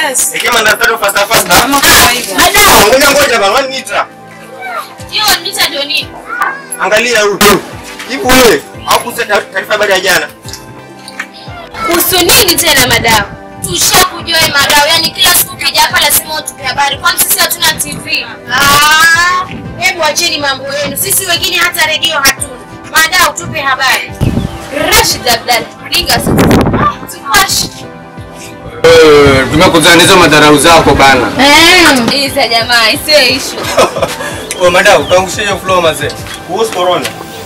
Yes. Ikiwa daftari fasta fasta. Kama kawaida. Ah, Ngoja ngoja bana, wani nitra. Hiyo mita ndio nini? Angalia huyu. Hivi wewe hakusa taarifa habari ya jana? Kuhusu nini tena madam? Tushakujua hii madam, yani kila siku ukija hapa lazima utupe habari. Kwani sisi hatuna TV? Ah, hebu acheni mambo yenu. Sisi wengine hata redio hatuna. Madam, tupe habari. Rashid Abdal, ringa sasa. Ah, tumashi. Eh, tumekuzana hizo madharau zako bana. Eh, isa jamaa, isiyo issue. Wewe madam, utaangusha hiyo flow mazee. Kuhusu corona.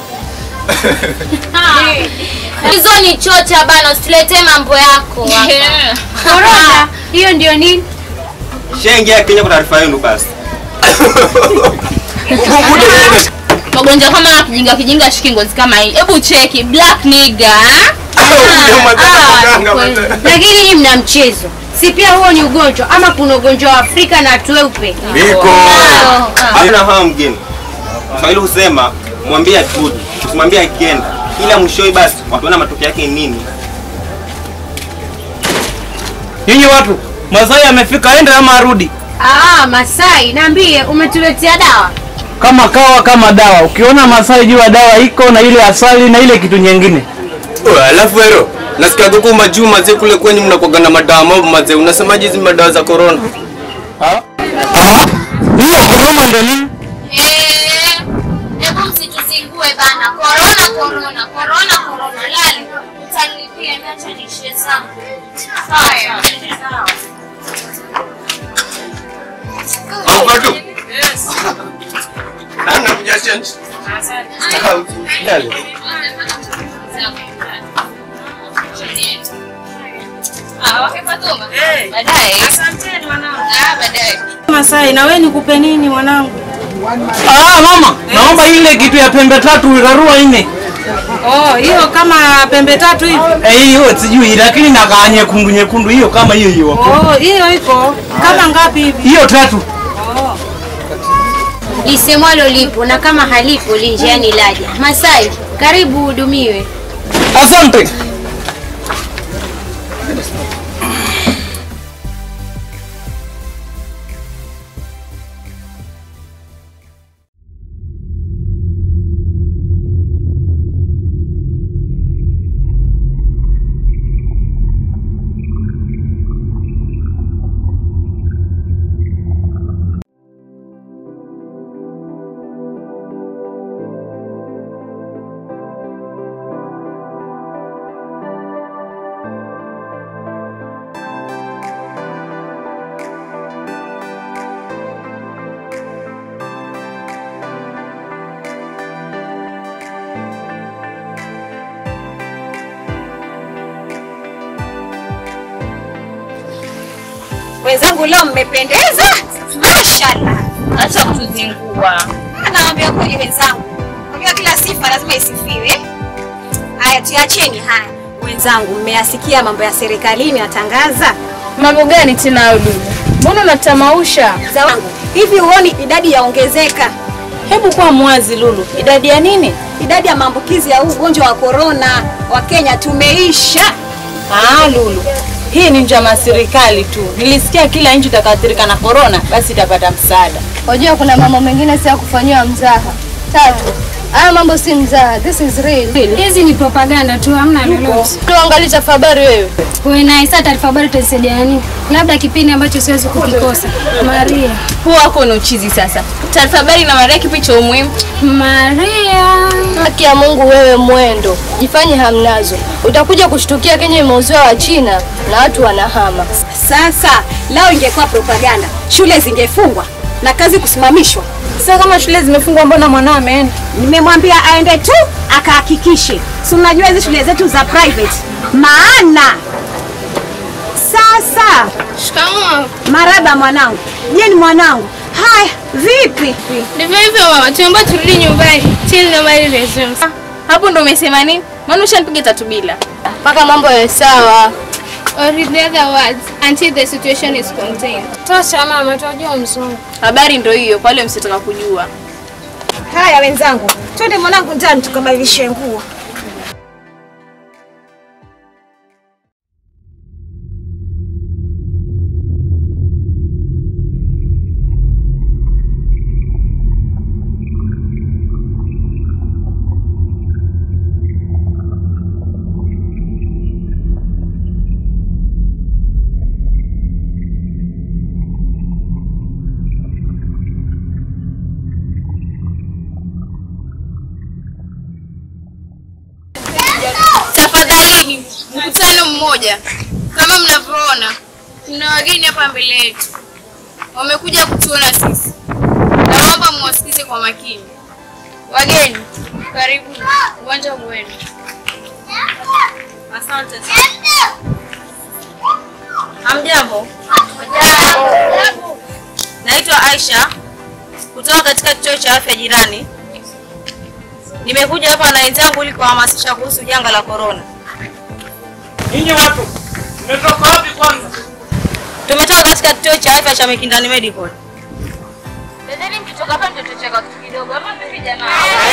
Hizo ni chocha bana, usiletee mambo yako hapa. Corona hiyo ndio nini? Shaingia Kenya kwa taarifa yenu basi. Magonjwa kama haya kijinga kijinga shiki ngozi kama hii. Hebu cheki black nigga. Lakini hii mna mchezo, si pia huo ni ugonjwa ama kuna ugonjwa wa Afrika na watu weupe? Biko. Hamna hawa mgeni. Swahili husema mwambie atudi, usimwambie akienda. Ila mwishowe basi wataona matokeo yake ni nini. Nyinyi watu, Masai amefika aende ama arudi? Ah, Masai, niambie umetuletea dawa? Kama kawa kama dawa. Ukiona Masai jua dawa iko na ile asali na ile kitu nyingine. Oh, alafu hero, nasikia kuku majuu mazee kule kwenye mnakuwaga na madawa mambo mazee. Unasemaje hizi madawa za corona? Hiyo koroma ndio nini? Eh, hebu msituzingue bana. Corona, corona, corona, corona. Lali, utanilipia niacha niishie zangu. Haya. Hapa tu. Nani anakuja change? Yale. Ah, wake Fatuma. Eh. Baadaye. Asanteni wanangu. Ah, baadaye. Masai, na wewe nikupe nini mwanangu? Ah, mama, naomba ile kitu ya pembe tatu irarua nne. Oh, hiyo kama pembe tatu hivi. Eh, hiyo sijui lakini nakaa nyekundu nyekundu hiyo kama hiyo hiyo. Oh, hiyo iko kama ngapi hivi? Hiyo tatu. Lisemwalo lipo na kama halipo linjiani laja. Masai, karibu uhudumiwe. Asante. Wenzangu leo mmependeza, mashallah. Acha kutuzingua. Naambia kweli wenzangu, unajua kila sifa lazima isifiwe. Haya, tuacheni haya. Wenzangu, mmeyasikia mambo ya serikalini yatangaza Mambo gani tena Lulu? Mbona unatamausha? za wangu hivi, huoni idadi yaongezeka? Hebu kuwa mwazi Lulu. Idadi ya nini? Idadi ya maambukizi ya huu ugonjwa wa korona wa Kenya tumeisha. Ah, Lulu. Hii ni njama ya serikali tu. Nilisikia kila nchi itakayoathirika na corona basi itapata msaada. Wajua kuna mambo mengine si ya kufanyiwa mzaha. Tatu, haya mambo si mzaha, this is real. Hizi ni propaganda tu, hamna lolote. Tuangalie taarifa habari wewe. Wewe na Isa taarifa habari itasaidia nini? Labda kipindi ambacho siwezi kukikosa. Maria. Huo wako ni uchizi sasa. Taarifa habari na Maria kipi cha umuhimu? Maria. Haki ya Mungu wewe mwendo. Jifanye hamnazo. Utakuja kushtukia Kenya imeuziwa wa China na watu wanahama. Sasa lao ingekuwa propaganda, shule zingefungwa na kazi kusimamishwa. Sasa kama shule zimefungwa, mbona mwanao ameenda? Nimemwambia aende tu akahakikishe, si unajua hizi shule zetu za private, maana sasa Shikamoo. maraba mwanangu. Je, ni mwanangu? Haya, vipi? Ndivyo hivyo mama, tuomba turudi nyumbani till nobody resumes. Hapo ndo umesema nini? Maana ushanipiga tatu bila. Mpaka mambo yawe sawa. Or in other words, until the situation is contained. Tosha mama, tunajua mzungu. Habari ndo hiyo kwa wale msitaka kujua. Haya wenzangu, twende mwanangu ndani tukabadilishe nguo. mmoja. Kama mnavyoona, mna wageni hapa mbele yetu, wamekuja kutuona sisi. Naomba mwasikize kwa makini. Wageni, karibu, uwanja wenu. Asante sana. Hamjambo? Naitwa Aisha kutoka katika kituo cha afya jirani. Nimekuja hapa na wenzangu ili kuhamasisha kuhusu janga la korona. Ninyi watu mmetoka wapi kwanza? Tumetoka katika kituo cha afya cha Mikindani Medical. Dadeni mkitoka hapa ndio tutacheka kitu kidogo. Ama vipi jamaa?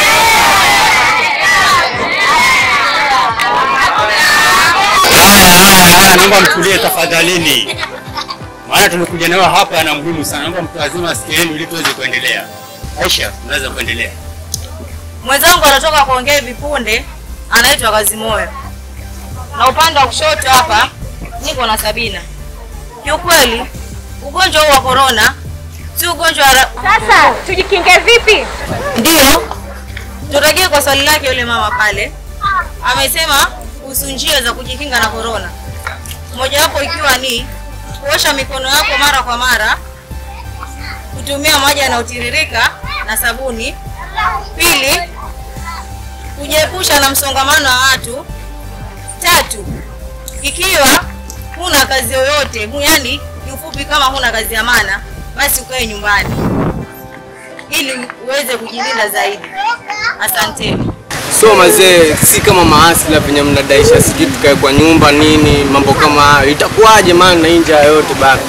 Haya, haya, haya, naomba mtulie tafadhalini, maana tumekuja nayo hapa na muhimu sana. Naomba mtu azima sikio yenu ili tuweze kuendelea. Aisha, unaweza kuendelea. Mwenzangu anatoka kuongea hivi punde, anaitwa Kazimoyo, na upande wa kushoto hapa niko na Sabina. Kiukweli ugonjwa huu wa korona si ugonjwa wa ra- Sasa tujikinge vipi? Ndiyo, turejee kwa swali lake yule mama pale. Amesema kuhusu njia za kujikinga na korona, mojawapo ikiwa ni kuosha mikono yako mara kwa mara, kutumia maji yanayotiririka na sabuni. Pili, kujiepusha na msongamano wa watu. Tatu, ikiwa huna kazi yoyote, hu- yaani kiufupi, kama huna kazi ya maana, basi ukae nyumbani ili uweze kujilinda zaidi. Asanteni. So mazee, si kama maasila venye mnadaisha, sijui tukae kwa nyumba nini, mambo kama hayo, itakuwaje? Maana na hii njaa yote bana.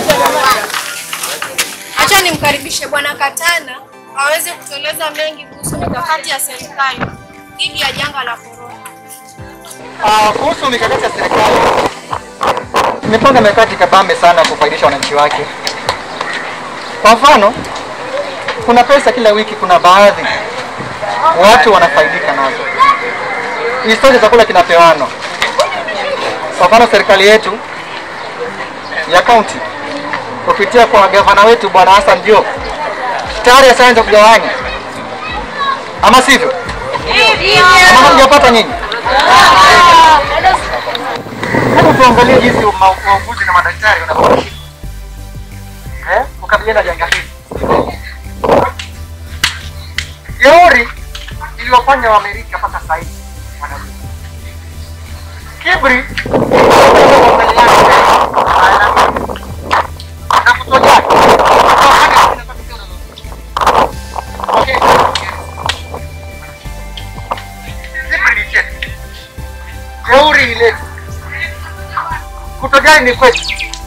Acha nimkaribishe Bwana Katana aweze kutueleza mengi kuhusu mikakati ya serikali dhidi ya janga la korona. Ah, kuhusu mikakati ya serikali imepanga mikakati kabambe sana kufaidisha wananchi wake. Kwa mfano, kuna pesa kila wiki, kuna baadhi watu wanafaidika nazo. Isitoshe, chakula kinapewanwa. Kwa mfano, serikali yetu ya kaunti kupitia kwa gavana wetu Bwana Hassan Joho tayari ashaanza kugawanya, ama sivyo? Ama hamjapata nyinyi? Hebu tuangalie jinsi ma- wauguzi na madaktari wanavyoishi eh, kukabiliana na janga hili. Jeuri iliyofanya Waamerika mpaka sasa hivi wanajua. Kiburi na kutojali. Okay. Kiburi ni chetu. Jeuri ile kutojali ni kwetu.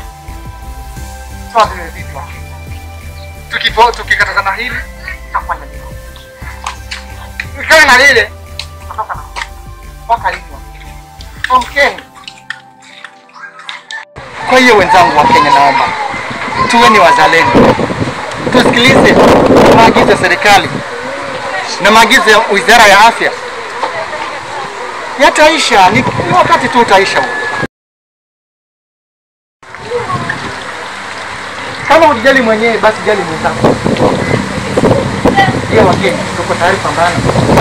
Sawa vile vitu. Tukipo tukikatazana hili tutafanya nini? Ikae na lile tutatoka na mpaka lini? Amkeni. Kwa hiyo wenzangu wa Kenya, naomba tuwe ni wazalendo, tusikilize maagizo ya serikali na maagizo ya wizara ya afya. Yataisha, ni ni wakati tu utaisha huu. Kama hujijali mwenyewe, basi jali mwenzako. Ndio Wakenya, tuko tayari pambana.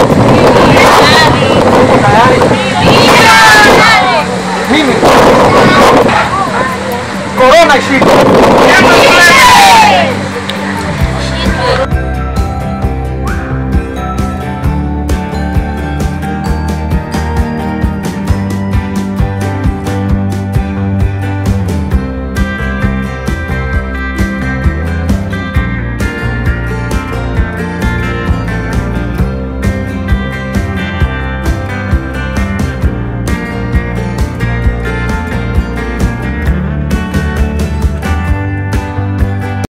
Tuko tayari. Mimi korona ishike,